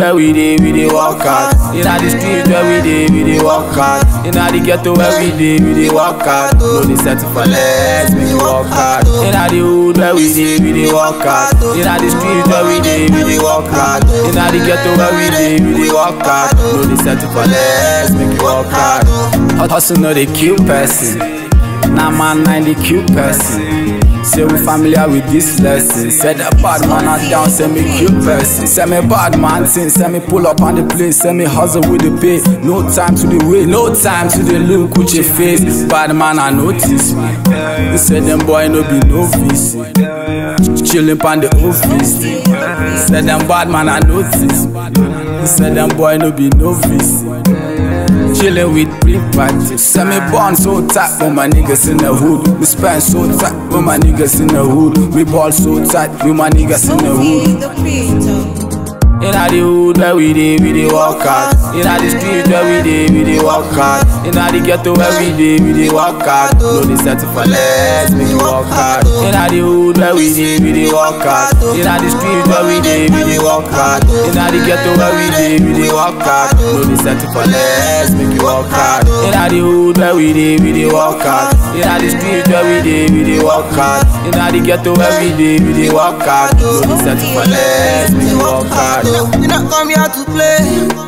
where we dey, we dey work hard. Inna the street where we dey, we dey work hard. Inna the ghetto where we dey, we dey work hard. No dey settle for less, make we work hard. Inna the hood where we dey, we dey work hard. Inna the street where we dey, we dey work hard. Inna the ghetto where we dey, we dey work hard. No dey settle for less, make we work hard. Hustle no dey kill person. Nah man, nah the cute person. Say we familiar with this lesson. Say the bad man are down, say me cute person. Say me bad man thing, say me pull up on the place, say me hustle with the pay. No time to the wait, no time to the look with your face. Bad man, I notice me. You say them boy no be novice. Chillin' pon the office. Say them bad man, I notice me. You say them boy no be novice. Chillin' with big party. Say me born so tight with my niggas in the hood. We spend so tight with my niggas in the hood. We ball so tight with my niggas in the hood. the creator. Inna the hood where we dey, we dey work hard. Inna the street where we dey, we dey work hard. Inna the ghetto where we dey, we dey work hard. No dey settle for less, make we work hard. Inna the hood where we dey, we dey work hard. Inna the street where we dey, we dey work hard. Inna the ghetto where we dey, we dey work hard. No dey settle for less, make we work hard. Inna the hood where we dey, we dey work hard. Inna the street where we dey, we dey work hard. Inna the ghetto where we dey, we dey work hard. No dey settle for less, make we work hard. We not come here to play.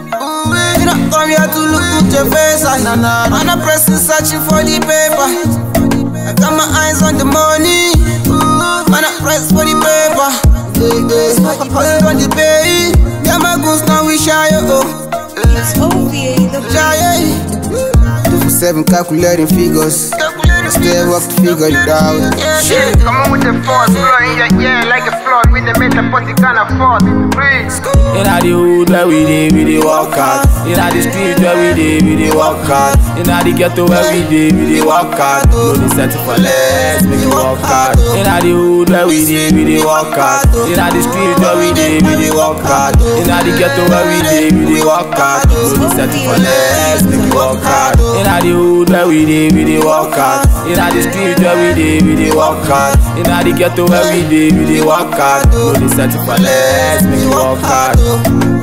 We not come here to look at your face. I nah nah. I'm not pressing, searching for the paper. I got my eyes on the money. Man, I press for the paper. Hustle on the pay. Yeah, my goons now we shy. Oh, It's OVA the shy. Two for seven calculating figures. I still work to figure it out. Yeah, come on with the force, flow in your ear like a flood. With the metal, but you can't afford. Breathe. Inna the hood where we dey, we dey work hard. Inna the street where we dey, we dey work hard. Inna the ghetto where we dey, we dey work hard. No dey settle for less, make we work hard. Inna the hood where we dey, we dey work hard. Inna the street where we dey, we dey work hard. Inna the ghetto where we dey, we dey work hard. No dey settle for less, make we work hard. Inna the hood where we dey, we dey work hard. Inna the street where we dey, we dey work hard. Inna the ghetto where we dey, we dey work hard. No dey settle for less, make we work hard.